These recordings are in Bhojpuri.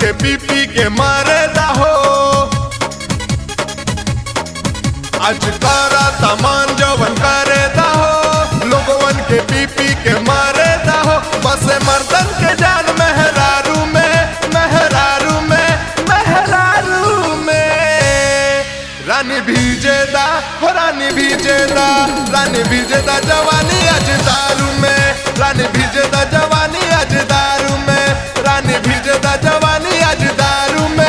के पी पी के मारे हो आज करा तमान जवन करे हो लोगवन के पी पी के मारे हो बस मर्दन के जान मेहरारू में मेहरारू में मेहरारू में रानी भीजेदा हो रानी भीजेदा रानी भीजेदा जवानी आज दारू में रानी भीजेदा जवानी आज दारू में रानी भीजेदा जवानी आज दारू में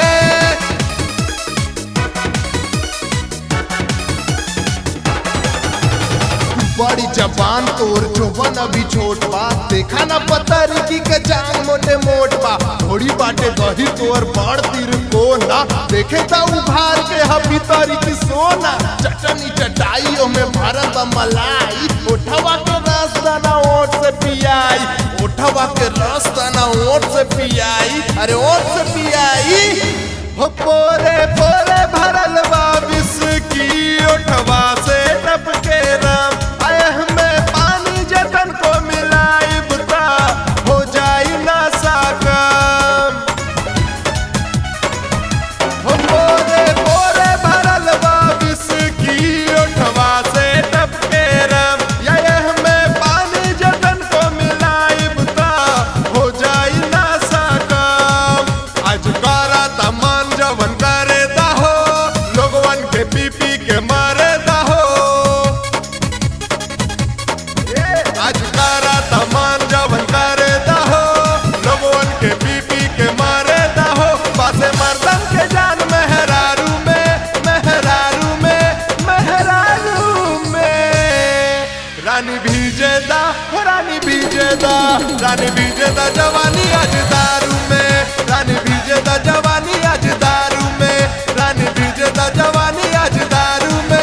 बड़ी जबान तोर जोबन अभी छोट बा देखा ना पतरी की के जान मोटे मोट बा थोड़ी बाटे गही तोर बड़ तीर कोना देखे ता उभार के हबी तरी की सोना चटनी चटाई में भरत मलाई ओठवा के रस दाना ओठ से पियाई ओठवा के रस दाना ओठ से पियाई अरे ओठ से पियाई हो पोरे पोरे भरल बा विस्की ओठवा से टपके राम आए हमें पानी जतन को मिलाई बुता हो जाई ना साकम हो पोरे पोरे भरल बा विस्की ओठवा से टपके राम या ये हमें पानी जतन को मिलाई बुता हो जाई ना साकम आज करा तमान जवन करे हो लोगवन के पी पी के मारे हो आज करा तमान जवन करे हो लोगवन के पी पी के मारे हो पासे मर्दन के जान मेहरारू में मेहरारू में मेहरारू में रानी भीजेदा हो रानी भीजेदा रानी भीजेदा जवानी आज दारू में रानी भीजेदा जवानी आज दारू में रानी भीजेदा जवानी आज दारू में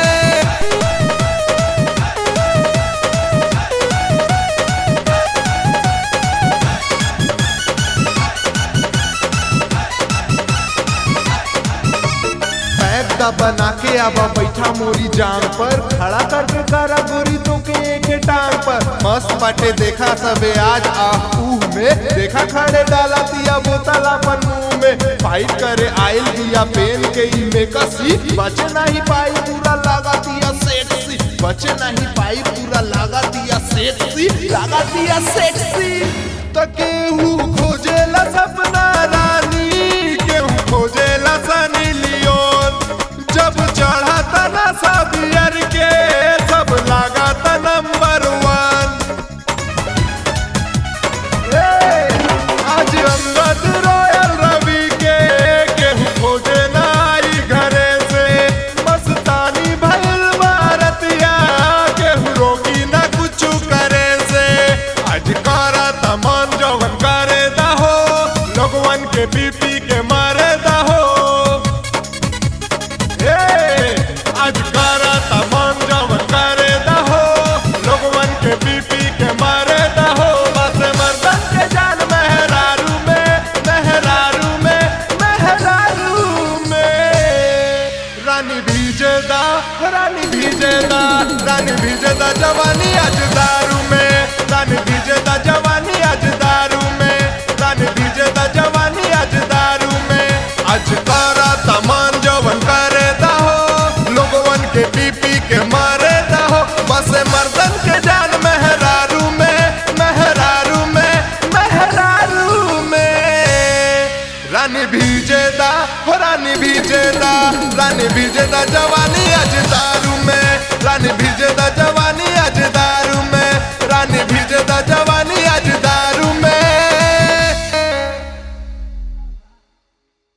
पैक दा बना के आवा बैठा मोरी जाम पर खड़ा करके करा गोरी तो के एक टांग पर मस्त बाटे देखा सबे आज आह ऊह में देखा खड़े डाला दिया बोतल अपन मुंह में फाइट करे आयल दिया पेन के ई में कसी बचे नहीं पाई पूरा लगा दिया सेक्सी बचे नहीं पाई पूरा लगा दिया सेक्सी लगा दिया सेक्सी तो केहू खोजेला सपना रानी केहू खोजेला सनी लियोन जब चढ़ा तना बियर के सब लागा था नंबर वन आज अंगद रॉयल रवि के केहू खोजे नाई घरे से मस्तानी भइल भारतिया केहू रोकी ना कुछ करे से आज करा तमान जवन करे हो लोगवन के पी पी के मारे हो ए, आज करा तमान जवन करे हो लोगवन के पी पी के मारे हो बस मर्दन के जान मेहरारू में मेहरारू में मेहरारू में रानी भीजेदा रानी भीजेदा रानी भीजेदा जवानी आज दारू में रानी भीजेदा जवानी आज दारू में रानी भीजेदा जवानी आज दारू में आज करा तमान जवन करे हो लोगवन के पी पी के मारे हो बस मर्दन के जान मेहरारू में मेहरारू में मेहरारू में रानी भीजेदा हो रानी भीजेदा रानी भीजेदा जवानी आज दारू में